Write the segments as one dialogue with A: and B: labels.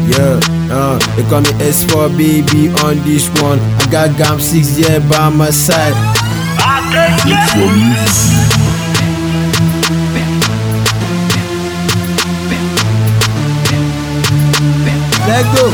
A: Yeah, uh, they call me S4 baby on this one. I got Gam 6 yeah by my side. Let go.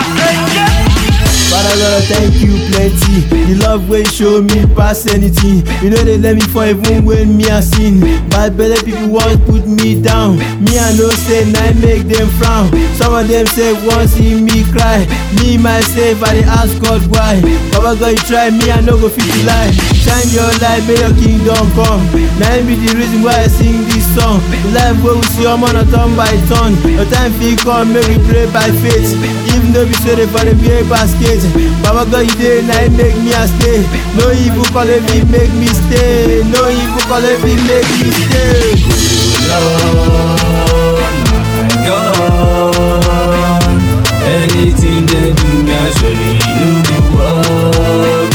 A: Father Lord, I thank you plenty. The love way show me pass anything. You know they let me fall even when me a sin. Bad belly people want put me down. Me I know say I make them frown. Some of them say want see me cry. Me myself I dey ask God why. Baba God you try me I no go fit to lie. Shine your light, may your kingdom come. Now be the reason why I sing this song. The life wey we see I'm on a turn by turn. Your time fit come, make we pray by faith. Even though we say they for the beer basket. Baba God you dey, now you make me a stay. No evil calling me, make me stay. No evil calling me, make me stay.
B: God, anything they do, me I surely no go walk.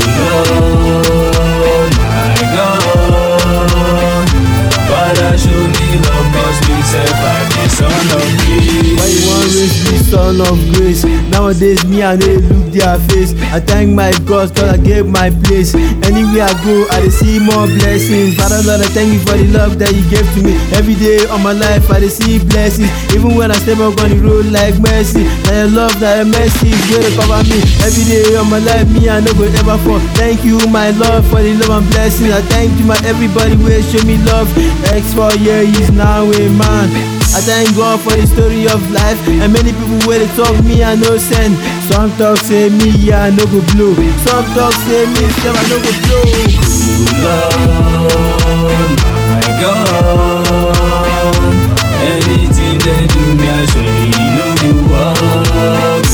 B: Lord, my God, Father show me love, cause me self I be son of
A: Why you want
B: grace.
A: raise me son of grace? Nowadays me I dey look their face. I thank my God cause I gave my place. Anywhere I go I dey see more blessings. Father Lord I thank you for the love that you gave to me. Every day of my life I dey see blessings. Even when I step up on the road like mercy. Na your love, na your mercy wey dey cover me. Every day of my life me I no go ever fall. Thank you my Lord for the love and blessings. I thank you my everybody wey show me love. X for year is now a man. I thank God for the story of life and many people wey dey talk me I no send. Some talk say me yeah I no go blow. Some talk say me sef I no go blow.
B: Lord, my God, anything they do, me I surely no go walk.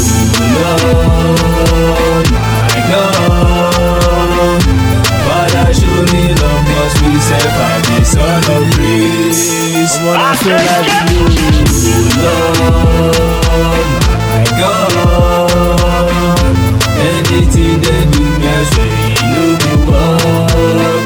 B: Lord, my God, Father show me love, cause me self I be son of grace.
A: I'm on a show like you.
B: Lord, my God, anything they do, me I surely no go walk.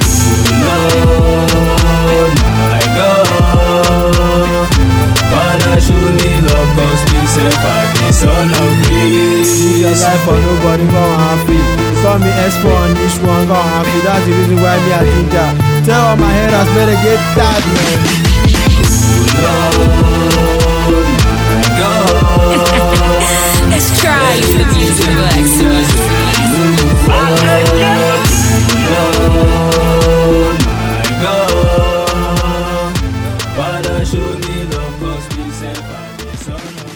B: Lord, my God, Father show me love, cause me self I be son of
A: Live your
B: grace.
A: life for nobody go happy. Saw me S4 on this one go happy. That's the reason why me a ginger. Tell all my haters better get that man.
B: Lord, my God.
C: Let's try the music of excellence.
B: Lord, my God, Father, show me love, cause me self I be son of